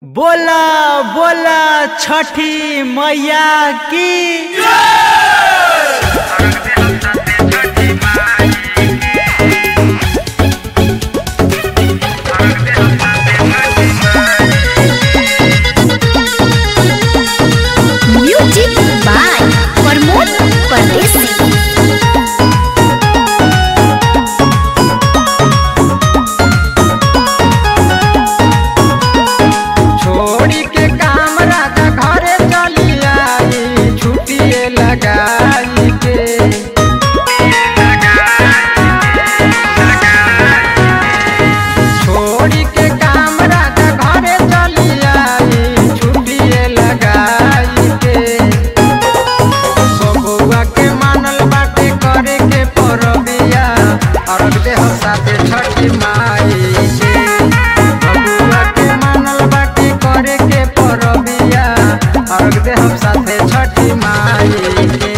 बोला बोला छठी मैया की म्यूजिक बाय प्रमोद परदेसी छोड़ी के काम राजा घरे चली आई छुट्टिए लगाई के छोड़ी के काम राजा घरे चली आई छुट्टिए लगाई के बबुआ के मानल बाटे करे के परबिया अरग दे हम साथे छठी माई के बबुआ के मानल बाटे करे के परबिया अरग दे हम साथे छठी माई के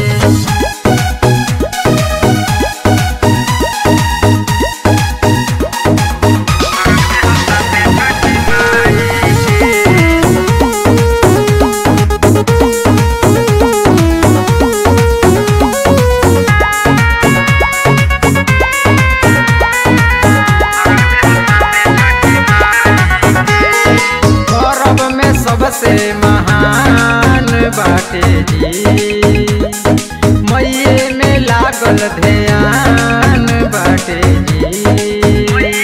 परब में सबसे महान बाटे जी मैये में लागल ध्यान बाटे जी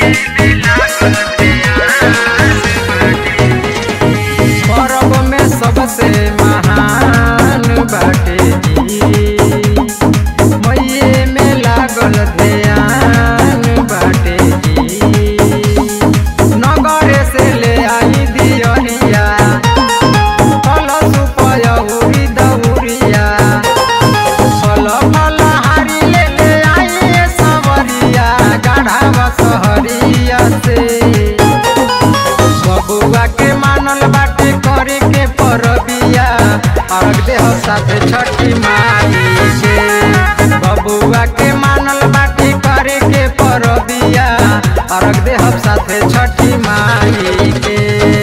परब में सबसे महान बाटे जी मैये में लागल ध्यान बाटे जी नगरे से ले आई दियनिया कलश पयहुरी दौरिया फल फल हारी ले ले आई सवरिया गाढ़ा सहरिया से बबुआ के मानल बाटे करे के परबिया अर्घ देह साथे छठी माई के बबुआ के मानल बाटे करे के परबिया अर्घ देह साथे छठी माई के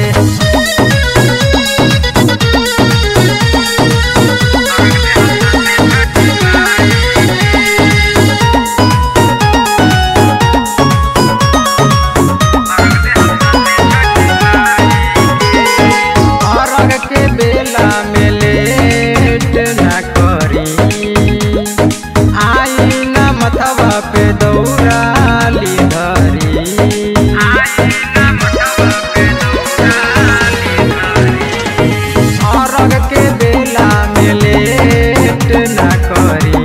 अरग के बेला में लेट न करी आई न मथवा पे दौड़ाली धरी अरग के बेला में लेट न करी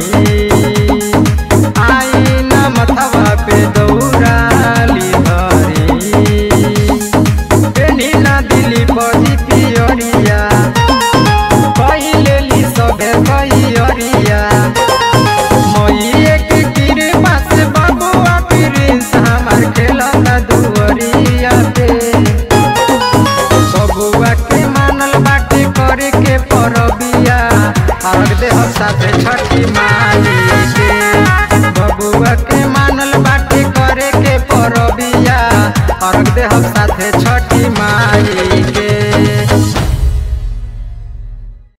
आई न मथवा पे दौड़ाली धरी पेनी ना दिली बजी पियरिया कहिले ली सबे कहियरिया मैये के कृपा से बबुआ प्रिंस हमार खेलता दुअरिया पे बबुआ के मानल बाटे करे के परबिया अर्घ देह साथे छठी माई के बबुआ के मानल बाटे करे के परबिया अर्घ देह साथे छठी